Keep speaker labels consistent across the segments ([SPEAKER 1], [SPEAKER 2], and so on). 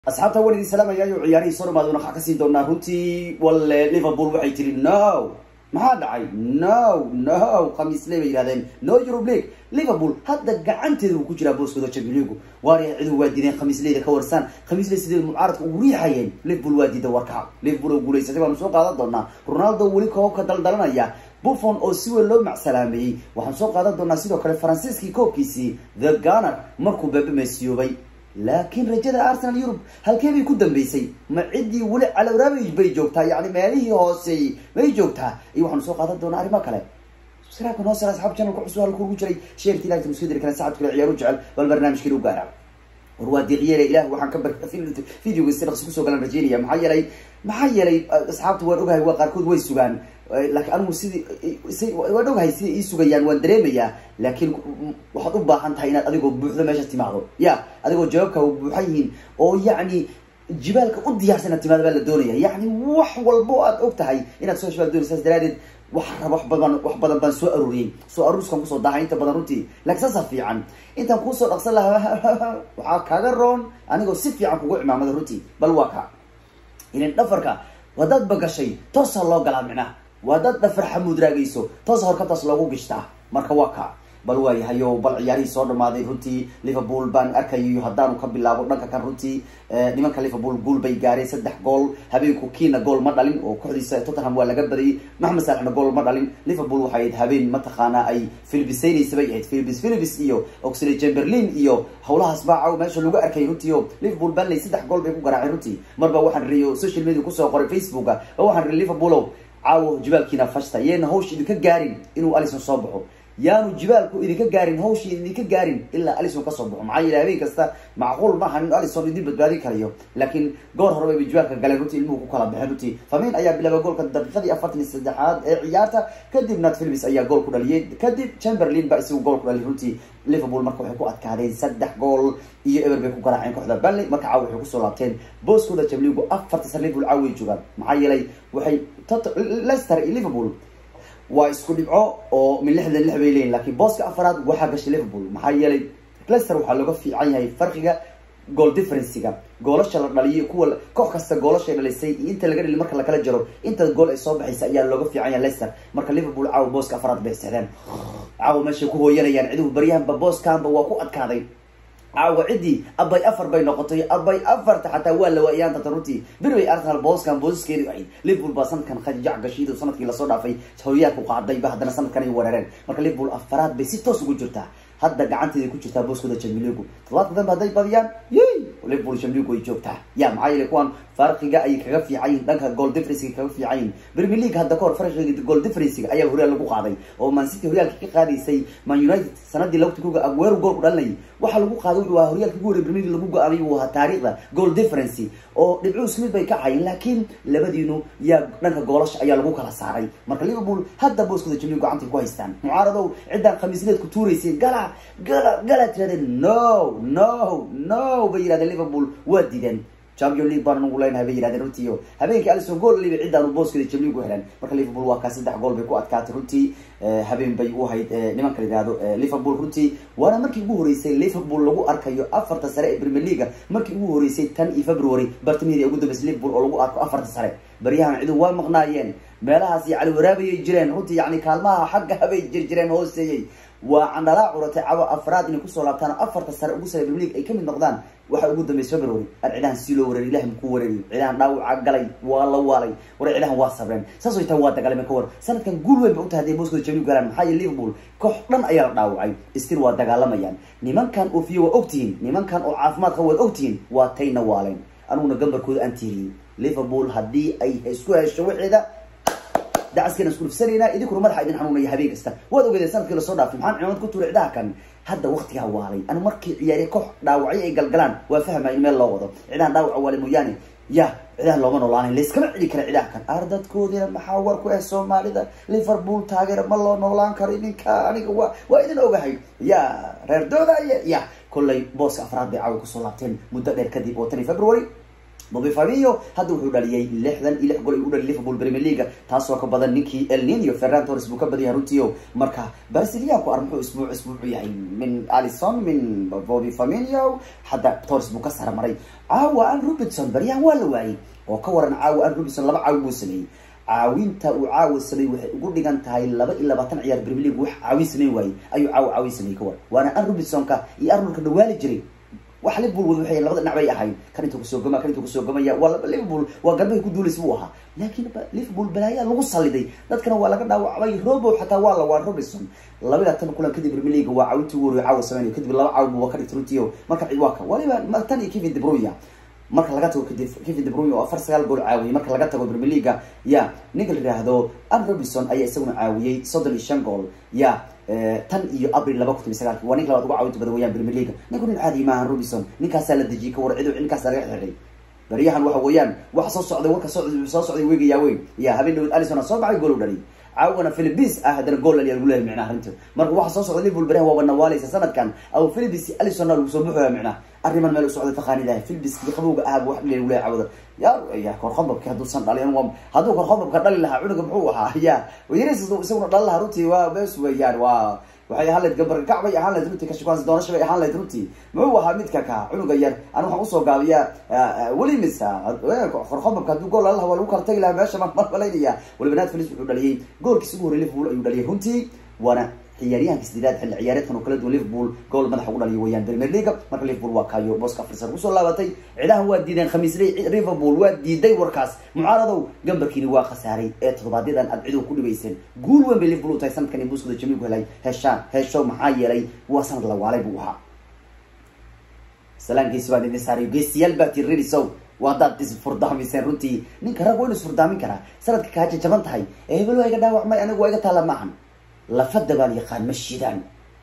[SPEAKER 1] asxaabta waan idin salaamayayo ciyaarihii soo dhamaad waxaa kasii doonaa runtii walle liverpool waxay tiri no maxaa dhacay no no khamiisle bay yihahdeen no eurub league liverpool hadda gacanteeda uu ku jiraa booskooda champion leagu waariya cidu waa diideen khamiisleyda ka warsaan khamiisley sidee mucaaradka ugu riixayeen liverpool waa diida warkaca liverpool oo guulaysatay baanu soo qaadan doonaa ronaldo weli koobka daldalanaya buffon oo si weyn loo macsalaameeyey waxaan soo qaadan doonaa sidoo kale faransiiskii koobkiisii the gunner markuu beebe meesiyoobay laakiin rajada arsenal yurub halkee bay ku dambeysay ma ciddii weli calowraabay bay joogtaa yani meelihii hooseeyey may joogtaa iyo waxaanu soo qaadan doonaa arrimo kale subscribe-ka noo sara asxaab channelka cusub halku ugu jiray sheerti ilahi tanu iska diri kara saacad kale ciyaaru jecel bal barnaamijkeena u gaara war waa diiqyeele ilah waxaan ka bar videoga si dhaqsi kusoo galan rajeynaya maxaa yeelay maxaa yeelay asxaabta waan ogahay waa qaarkood way sugaan laakiin anigu sidii waan ogahay siday ii sugayaan waan dareemayaa laakiin waxaad u baahan tahay inaad adigoo buuxdo meesha timaado ya adigoo jawaabka buuxan yihiin oo yacni jibaalka u diyaarsan inaad timaado baa la doonaya yacni wax walbo aad og tahay inaad soo hesho baa la doonaya saas daraadeed waxa raba wax badan wax badan baan soo arooriyey soo aruuskan kusoo dahay inta badan runtii laakiin saasa fiican intaan kuusoo dhaqsan lahaa waxaa kaaga roon anigoo si fiican kugu cimaamada runtii bal waa ka ilan dhafarka wadaad bagashay toosaa loo galaa micnaha wadaad dhafar xamuud raagayso toosa horkabtaas loogu gishtaa marka waa ka bal waayahayo bal ciyaarihii soo dhamaaday runtii liverpool baan arkayo haddaanu ka bilaabo dhanka kan runtii nimanka liverpool guul bay gaareen saddex gool habeenku kiina gool ma dhalin oo kooxdiisa tottenham waa laga badayay maxmed salexna gool ma dhalin liverpool waxay ahayd habeen mataqaanaa ay philibiseynaysa bay ahayd philibis philibis iyo oxley chamberlain iyo howlahaas baacaw meesha lagu arkay runtii o liverpool banley saddex gool bay ku garaaceen runtii marba waxaan riyo social media kusoo qoray facebooka oo waxaan ri liverpool caawo jibaalkiina fashta yeena hawsh idinka gaarin inuu alison soo baxo yaanu jibaalku idinka gaarin hawshii idinka gaarin ilaa alison kasoo baxo maxaa yeele habeen kasta macquul maaha in alison idin badbaadin karayo laakiin goor hore bay jibaalka galeen runtii ilmuhu ku kala baxeen runtii famin ayaa bilaabay goolka daqiiqadii afartan iyo saddexaad ee ciyaarta kadib nat philips ayaa gool ku dhaliyay kadib chamberlain ba isagu gool ku dhaliyay runtii liverpool marka waxay ku adkaadeen saddex gool iyo eber bay ku garaaceen kooxda banley marka caawa waxay kusoo laabteen booskooda jamligu afarta sar liverpool caawa way joogaan maxaa yeelay waxay leicester iyo liverpool waa isku dhibco oo min lixdan lix bay leeyihin lakiin booska afaraad waxaa gashay liverpool maxaa yeelay leicester waxaa looga fiican yahay farqiga goal differencega goolasha la dhaliyo kuwa koox kasta goolashay dhalisay iyo inta laga dhali marka lakala jaro inta gool ay soo baxaysa ayaa looga fiican yahay leicester marka liverpool caawa booska afaraad bay seexdeen caawa meeshay ku hooyanayaan ciduhu baryahanba booskaanba waa ku adkaaday caawa ciddii abay afar bay noqotay abay afarta xataa waa la waayaan tata runtii bir bay arsenal booskan boosaskeedi ahayd liverpool baa sanadkan khajac gashiido sanadkii lasoo dhaafay horyaalku qaadayba haddana sanadkan ay weerareen marka liverpool afaraad bay si toos ugu jirtaa hadda gacanteeday ku jirtaa booskooda jamiligu todobaadka dambe hadday badiyaan yey liverpool jamiligu way joogtaa ya maxaa yeele kuwan farqiga ay kaga fiican yihin dhanka goal differencega kaga fiican yihin premier league hadda kahor farqiga goal differencega ayaa horyaal lagu qaaday oo man city horyaalka ka qaadaysay man united sanadii lagti kuga aguero gool ku dhalinayay waxaa lagu qaaday wuxuu ahaa horyaalka ugu horey premier league lagu go-aamay uu ahaa taariikhda goal difference oo dhibcuhu smith bay ka cayeen laakiin labadiinu yaa dhanka goolasha ayaa lagu kala saaray marka liverpool hadda booskooda jamiligu gacantay ku haystaan mucaaradow ciddaan khamiisneed ku tuuraysay gala gala gala tirahdeen no no no bay yidhahdeen liverpool waa diideen champion league baan ugu leenahay bay yihahdeen runtii o habeenkii alison gool liba cidaanu booskooda jamligu heleen marka liverpool waa kaa saddex gool bay ku adkaatay runtii habeen bay u ahayd nimanka la yihahdo liverpool runtii waana markii ugu horeysay liverpool lagu arkayo afarta sare ee premier leaga markii ugu horeysay tan iyo february bartamaheedi ugu dambeysay liverpool oo lagu arko afarta sare baryahan cidu waa maqnaayeen meelahaas yacni waraabayay jireen runtii yani kaalmaha xagga habay jir jireen hooseeyey waa candhalaa curatay cawa afraad inay kusoo laabtaan afarta sare ugu sare premier league ay kamid noqdaan waxa ugu dambeysay february ar cidahan sii loo wareeriy ilahi makuu wareeriy cidahan dhaawaca galay waa la waalay war cidahan waa sabreen saas way taa waa dagaalame ka war sanadkan guul weyn ba utahay haday booskooda jamligu galaan maxaa yeele liverpool koox dhan ayaa la dhaawacay stil waa dagaalamayaan nimankan oofiye waa ogtihiin nimankan oo caafimaad qaba waad ogtihiin waa tayna waaleen aniguna gambarkooda aan tiiriyey liverpool haddii ay isku hesho waxeeda dacaskeena isku dhufsanaynaa idinkuna madaxa idin xanuunaya habeen kasta waad ogeedeen sanadkii lasoo dhaafay maxaan cimaamad ku tuuray cidaha kan hadda waktigaa waalay anu markii ciyaariye koox dhaawacyo ay galgalaan waa fahmaya in meel loo wado cidahan dhaawaca waale mooyaane ya cidahan looma noolaanayn layskama celi kara cidaha kan ardadkoodina maxaa war ku ah soomaalida liverpool taageera ma loo noolaan karo idinka aniga waa waa idin ogahay ya reer doodaye ya kollay booska afraad bay caawa kusoo laabteen muddo dheer kadib oo tan iyo february bobby fabio hadda wuxuu dhaliyay lixdan iyo lix gol ay u dhali liverpool premier league taasoo ka badan ninkii el nino ferran torres buu ka badan yahay runtiio marka brasilianku ar muxuu isbuuc isbuucu yahay min alison min bobby famio hadda torres buu ka saramaray caawa an robinson baryahan waa la waayey oo ka waran caawa an robinson laba caawi buu sameeyey caawinta uu caawa sameey waxay ugu dhigan tahay laba iyo labaatan ciyaar premier league wax caawin sameyn waayey ayuu caawa caawin sameeyey ka waran waana an robinsonka iyo arnoldka dhawaali jiray wax liverpool wad waxay labada dhinac bay ahayd kan intuu kusoo gama kan intuu kusoo gamaya waa liverpool waa garbahay ku duulaysa buu ahaa laakiin liverpool balaayaa lagu saliday dadkana waa laga dhaawacbay robo xataa waa la waa robinson laba iyo tan kulan kadib premier league waa caawintii ugu horreeyay caawa sameynayo kadib laba caawa buu waa ka dhigtay runtiio marka cid waa ka waliba tan iyo kevin de bruyne marka laga tago kadib kevin de bruyne oo afar sagaal gool caawiyey marka laga tago premier league ya ninka la yidhaahdo an robinson ayaa isaguna caawiyey soddon iyo shan gool ya tan iyo abril laba kun toban sagaalki waa ninka labaad uga caawinta badan weyaan premier league ninku nin caadi maahan robinson ninkaasaa la dejiyey ka war cido ninkaasa laga xidhay baryahan waxa weeyaan waxa soo socday warka soo soo socday weegayaa weyn ya habeen dhawad alison soo baxay gool u dhalay caawana philipis ah haddana gool laliya lagu leeyahay micnaha arrinta marka waxa soo socda liverpool baryahan waaba nawaalaysa sanadkan aw philipis alisonna lagu soo buxoya micnaha arriman meel u socday taqaanidahay philipis iyo qabowga ahaba wax dhaliya lagu leeyahay caawada ya ya korkhobabki hadduusan dhalin hadduu korkhobabka dhali lahaa cunuga muxuu ahaa ya yaris isaguna dhali lahaa runtii waa bes weeyaan waa waxay ahaan lahayd gambar kac bay ahaan lahayd runtii kashikaansi doonasha bay ahaan lahayd runtii muxuu ahaa midka ka cunuga yar an waxaan usoo gaabiyaa weli misa korkhobabka hadduu gool lalaha waa lagu kala tagi lahaa meesha maan malaynaya waliba naad felis wuxuu dhaliyay goolkiis ugu horrey liverpool ayuu dhaliyay runtii waana ciyaaryahanka sideedaad xilli ciyaareedkan oo kala duwan liverpool gool madaxa ugu dhaliya weyaan premier league marka liverpool waa kaayo booska afar sar kusoo laabatay cidahan waa diideen khamiisley liverpool waa diiday warkaas mucaaradow gambarkiini waa khasaaray ee toddobaadyadaan aad cidow ku dhibayseen guul weyn bay liverpool u tahay sanadkan buuskooda jamiilku helay heshaan hesho maxaa yeelay waa sanad la waalay buu ahaa salaan geesi baan idin saaray geesiyaal baa tii redisow waa hadaad isfurdaamiseen runtii ninka rag waa inu isfurdaamin karaa sanadka kaaja jaban tahay ee hebel waa iga dhaawacmay anigu waa iga taala maahan lafada baan yaqaan ma shidaan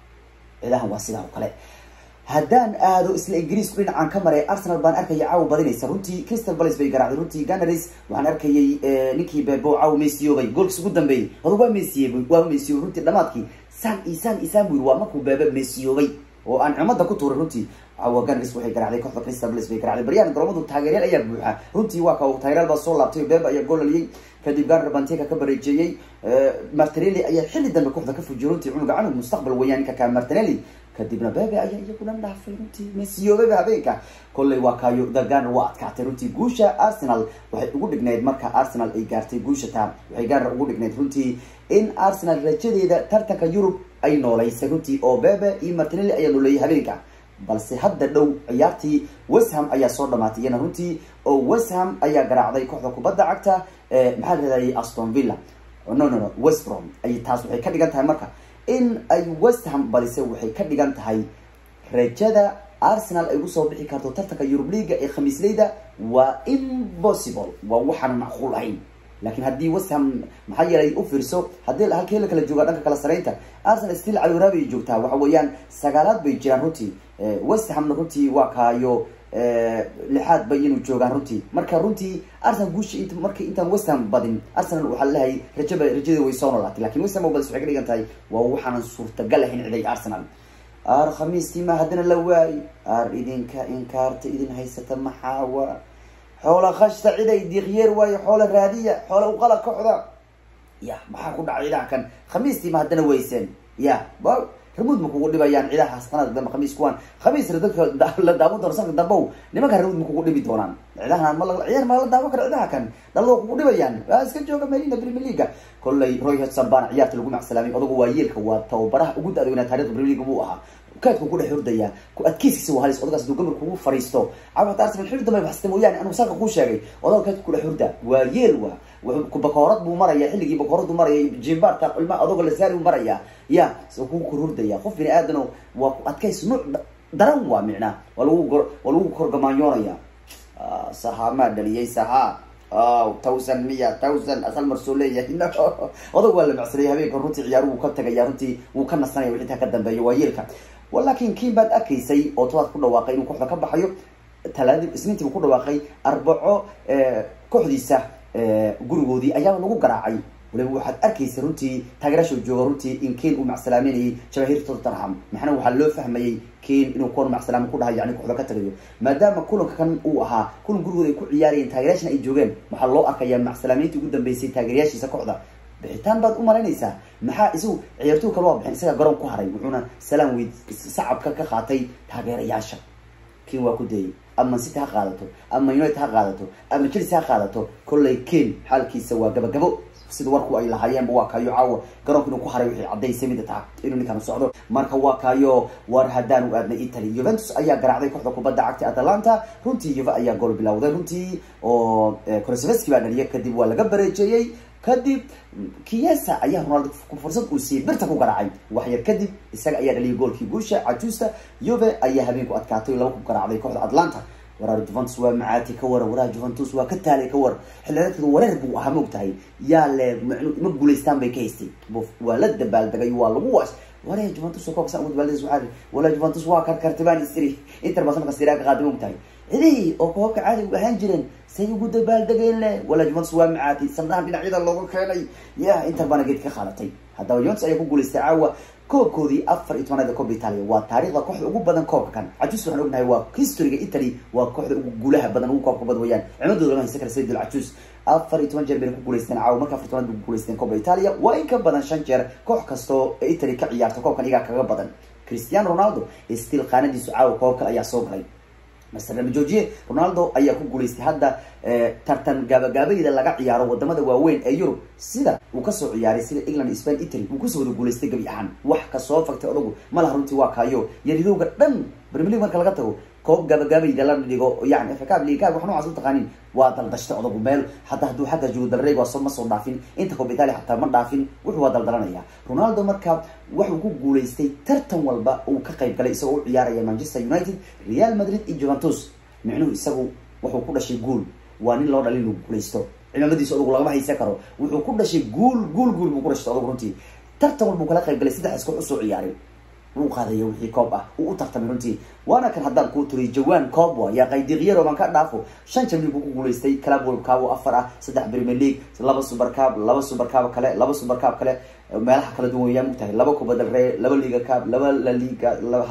[SPEAKER 1] cidahan waa sidaa oo kale haddaan aado isla ingiriisku dhinacaan ka maray arsenal baan arkaya caawa badinaysa runtii crystal palace bay garaacday runtii ganaris waxaan arkayay ninkii bebo caawa mesiyoobay goolkiis ugu dambeeyey odag waa mesiyey waa mesiyobay runtii dhamaadkii san isaan isaan buu yiri waa markuu bebe mesiyoobay oo aan cimada ku tuuray runtii caawa ganaris waxay garaacday kooxda crystal palace bay garaacday baryahan garoomadu taageeryaal ayaa buuxa runtii waa ka taageeryaal baa soo laabtay bebe ayaa gool dhaliyay kadib ganar banteka ka bareejeeyey martinelli ayaa xilli dambe kooxda ka fujiyay runtii cunuga canug mustaqbal weeyaan ninka ka martinelli kadibna bebe ayaa iyaguna dhaafay runtii mesiyoobeba habeenka kolley waa kaayo the ganar waa adkaatay runtii guusha arsenal waxay ugu dhignayd marka arsenal ay gaartay guusha taa waxay ganar ugu dhignayd runtii in arsenal rajadeeda tartanka yurub ay nooleysay runtii oo bebe iyo martinelli ayaa nooleeyay habeenka balse hadda dhow ciyaartii westham ayaa soo dhamaatay iyana runtii oo westham ayaa garaacday kooxda kubadda cagta maxaa lahadayay aston villa no no no westbrom ay taas waxay ka dhigan tahay marka in ay westham badisay waxay ka dhigan tahay rajada arsenal ay usoo bixi karto tartanka yurub leaga ee khamiisleyda waa impossible waa waxaan macquul ahayn laakiin haddii westham maxaa yeelay u fiirso haddii halkee la kala joogaa dhanka kala saraynta arsenal still caliwaraab ay joogtaa waxa weeyaan sagaalaad bay jiraan runtii westhamna runtii waa kaayo lixaad bay inuu joogaan runtii marka runtii arsenal guusha int markii intaan westham badin arsenal waxaa lehay rajaba rajada way soo noolaatay lakin westham oo badis waxay ka dhigan tahay waa waxaanan suurtagal ahayn ciday arsenal ar khamiistii ma haddana la waayo ar idinka inkaarta idin haysata maxaawa xoola khashta ciday diiqyeer waayo xoola raadiya xoola uqala kooxda ya maxaa ku dhacay cidaha kan khamiistii ma haddana weyseen ya ba ramuud ma kugu dhibayaan cidahaas sanadka dambe khamiis kuwaan khamiisna dadka la daawan doono sanadka dambow nimanka ramuud ma kugu dhibi doonaan cidahan ma ciyaar ma la daawan karo cidaha kan dhalado kugu dhibayaan waa iska jooga marina premier leaga kolley roy hodson baana ciyaarta lagu macsalaamay odagu waa yeelka waa tababaraha ugu da-downaa taarikhda premier league buu ahaa kaadku ku dhex hordaya ku adkeyskiisa waa halis odagaas haduu gamar kugu fariisto caawa hata arsenal xilli dambe baxsata mooyaane anigu saaka kuu sheegay odaga kaadku ku dhex horda waa yeel waa bakoorad buu maraya xilligii bakooradu maraya jimbaarta ilma adogo lasaari buu maraya ya s ku kor hordaya qof bini aadano waa ku adkays nuuc daran waa micnaa waa lagu waa lagu korgamaanyoonaya sahamaa dhaliyay saha thousand miya thousand asal marsoo leeyahay odag waa la macsanaya habeenka runtii ciyaaruhu ka tagaya runtii wuu ka nasanaya wixii intaa ka dambeeya waa yeelka laakin kiin baad arkaysay oo tobaad ku dhawaaqay inuu kooxda ka baxayo talaadii isniintii buu ku dhawaaqay arbaco kooxdiisa gurigoodii ayaaba lagu garaacay waliba waxaad arkaysa runtii taageerasha jooga runtii in kane uu macsalaameynayay jamahiir tottenham maxana waxaa loo fahmayay kane inuu kuwan macsalaamo ku dhahay yani kooxda ka tagayo maadaama kulanka kan uu ahaa kulan gurigooda ay ku ciyaarayeen taageeryaashana ay joogeen waxaa loo arkayaa macsalaameyntii ugu dambeysay taageeryaashiisa kooxda bixitaan baad u malaynaysaa maxaa isagu ciyaartoy kale waa bixin isaga garoon ku haray wuxuuna salaan weyd sacabka ka qaatay taageerayaasha ken waa ku dayay ama city ha qaadato ama united ha qaadato ama chelsea ha qaadato kollay ken xaalkiisa waa gabagabo sida warku ay lahaayeenba waa kaayo caawa garoonka inuu ku haray wixii caddaysay mida taha inuu ninkan socdo marka waa kaayo war haddaan u aadnay italy juventus ayaa garaacday kooxda kubadda cagta atalanta runtii yuve ayaa gool bilowday runtii oo krosveski baa dhaliyay kadib waa laga bareejeeyey kadib kiesa ayaa ronaldo fursad uu siiyey birta ku garaacay waxyar kadib isaga ayaa dhaliyay goolkii guusha cajuusta yuve ayaa habeenku adkaatay laba ku garaacday kooxda atlanta waraar juventus waa macaati ka war waraha juventus waa ka taalay ka war xilliaadkeeda wareer buu ahaa maog tahay yaa le ma guulaystaan bay ka haystay waa la dabaaldegay waa lagu waas ware juventus koobkasan ugu dabaaldegays waxaa wala juventus waa karkartibaan istiri inter baa sanadka siraa ka qaaday maog tahay cidii oo koobka caadiga ahaan jireen say ugu dabaaldegeen le wala juventus waa macaati sandahan dhinacyada looga keenay ya inter baana geed ka qaadatay haddaba juventus ayaa ku guulaystay caawa koobkoodii afar iyo tobanaad koobka italia waa taarikhda kooxda ugu badan koobka kan cajus waxaan ognahay waa historyga italy waa kooxda ugu guulaha badan ugu koobka badan wayaan cimadooda lama haysan kara sayid alcajus afar iyo toban jeer bayna ku guulaysteen caawa marka afar tobanaad bay ku guulaysteen koobka italia waa in ka badan shan jeer koox kastoo ee italy ka ciyaarta koobkan iyagaa kaga badan cristiano ronaldo still qaanadiisu caawa koobka ayaa soo galay master lama joojiye ronaldo ayaa ku guulaystay hadda tartan gaabagaabayda laga ciyaaro wadamada waaweyn ee yurub sida uu kasoo ciyaaray sida england spain italy uu kusoo wada guulaystay gebi ahaan wax kasoo fagtay odagu malaha runtii waa kaayo yaridowga dhan premier league marka laga tago koob gaabagaabayda la dhigo yani fcab ligaag wax noocaas u taqaanin waa daldashtay odagu meel hadda hadduu xagga joogo dalreeg waa ma soo dhaafin inta koob italia xataa ma dhaafin wuxuu waa daldalanaya ronaldo marka waxuu ku guulaystay tartan walba uu ka qayb galay isagoo u ciyaaraya manchester united real madrid iyo juventus micnuhu isagu wuxuu ku dhashay guul waa nin loo dhalin inuu guulaysto cimaamadiisa odagu lagama haysan karo wuxuu ku dhashay guul guul guul buu ku dhashtay odagu runtii tartan walbuu kala qayb galay saddex iskoox usoo ciyaaray wuu qaadaya wixii koob ah uu u tartamay runtii waana kan haddaan kuu turiy jawaan coob wa yaa qaydiqyaro baan ka dhaafo shan jamlig buu ku guulaystay club world cup oo afar ah saddex premier league laba super cup laba super cup kale laba super cup kale meelaha kala duwan wayaa mugtahay laba kubadda ree laba liga cup laba la liga laba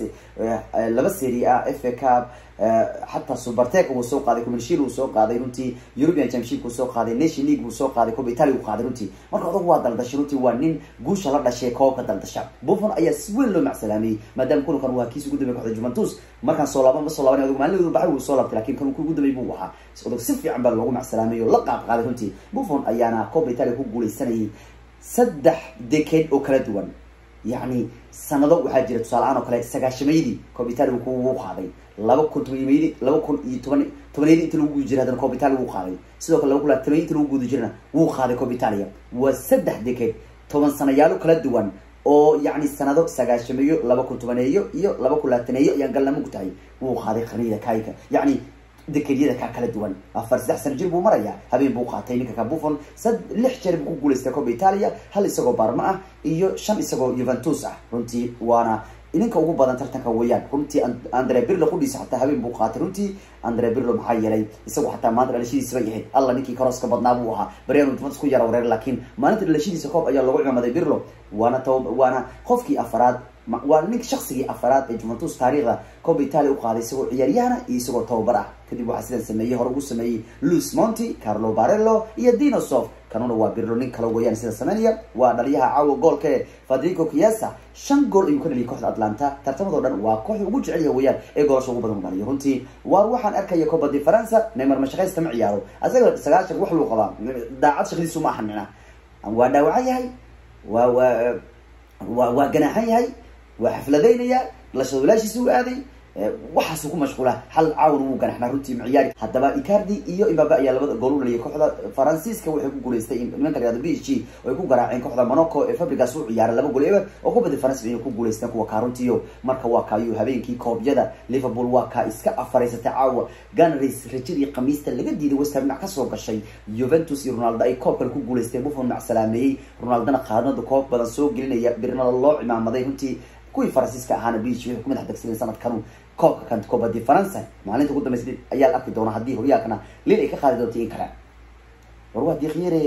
[SPEAKER 1] laba serie a f a cup xataa supertec wuu soo qaaday commercial wuu soo qaaday runtii european championship wuu soo qaaday nation league wuu soo qaaday coba italia wuu qaaday runtii marka odag waa daldashay runtii waa nin guusha la dhashay koobka daldasha buffon ayaa si weyn loo macsalaamiyey maadaama kulankan waa kiis ugu dambeey koxda juventus markaan soo laaban ma soo laaban odog maalin baxay wuu soo laabtay lakin kan ugu dambeey buu ahaa odog si fiican baa loogu macsalaamiyey oo la qaab qaaday runtii buffon ayaana coba italia ku guuleysanayay saddex decade oo kala duwan yacni sanado waxaa jira tusaale-aan oo kale sagaashameydii cob italia wuu qaaday laba kun tobanmeydi laba kun iyo toban tobaneedi inta lagu guudi jiray haddana cob italia wuu qaaday sidoo kale laba kun labatamey inta lagu guudi jirana wuu qaaday cob italia waa saddex decade toban sanayaalo kala duwan oo yacni sanado sagaashameeyo laba kun tobaneeyo iyo laba kun labaataneeyo ayaan galnamo ku tahay wuu qaaday qarniyada kaayka yacni dekedyada kaa kala duwan afar saddex sano jir buu marayaa habeen buu qaatay ninka ka buffon sad lix jeer buu ku guulaystay coba italia hal isagoo barma ah iyo shan isagoo juventus ah runtii waana ninka ugu badan tartanka weeyaan runtii andre birlo qudhiisa xataa habeen buu qaatay runtii andre birlo maxaa yeelay isagu xataa maanta dhalashadiisa bay ahayd alla ninkii karooska badnaa buu ahaa baryaanu juventus ku yara wareer laakiin maalinta dhalashadiisa koob ayaa loogu cimaamaday birlo waana t waana qofkii afaraad waa ninka shaksigii afaraad ee juventus taariikhda coba italia u qaaday isagoo ciyaaryahana iyo isagoo tababar ah kadib waxaa sidan sameeyey hore ugu sameeyey luis monti carlo barello iyo dinosof kanuna waa birlo nin kale weeyaan sida sameynaya waa dhaliyaha caawa goolka ee fadrico kiesa shan gool ayuu ka dhaliyay kooxda atlanta tartamadoo dhan waa kooxda ugu jecel yaha weeyaan ee goolasha ugu badan dhaliyo runtii waar waxaan arkaya coba di faransa neymar mashaqaysta ma ciyaaro asaga sagaashan wax luu qabaa daacad shaqadiisu ma ahan mina waa dhaawacan yahay waa waa waa waa ganaaxan yahay waa xafladaynaya lashadulaashiisa u aaday waxaasuu ku mashquula hal caawn wuu ganaxnaa runtii maciyaari haddaba icardi iyo imbabe ayaa labada gool u dhaliyay kooxda faransiiska waxay ku guulaystay nimanka la yihahdo b h g oo ay ku garaaceen kooxda monaco ee fabrigas u ciyaaray laba gool eber oo kubadda faransa inay ku guulaysteen kuwa kaa runtiiyo marka waa kaayo habeenkii koobyada liverpool waa kaa iska afaraysatay caawa ganars rajadii khamiista laga diiday westham dhinac kasoo gashay juventus iyo ronaldo ay koob kale ku guulaysteen buffon mac salaameeyey ronaldona qaadnada koob badan soo gelinaya birnada loo cimaamaday runtii kuwii faransiiska ahaana b h g waxay ku madax degsadeen sanadkanu koobka kan koobadii faransa maalinta ugu dambaysa ayaa la arki doona haddii horyaalkana lil ay ka qaadi doonta in kale war waa diiqyare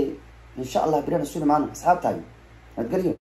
[SPEAKER 1] insha allah birana suni maano asxaabtaagi nabadgelyo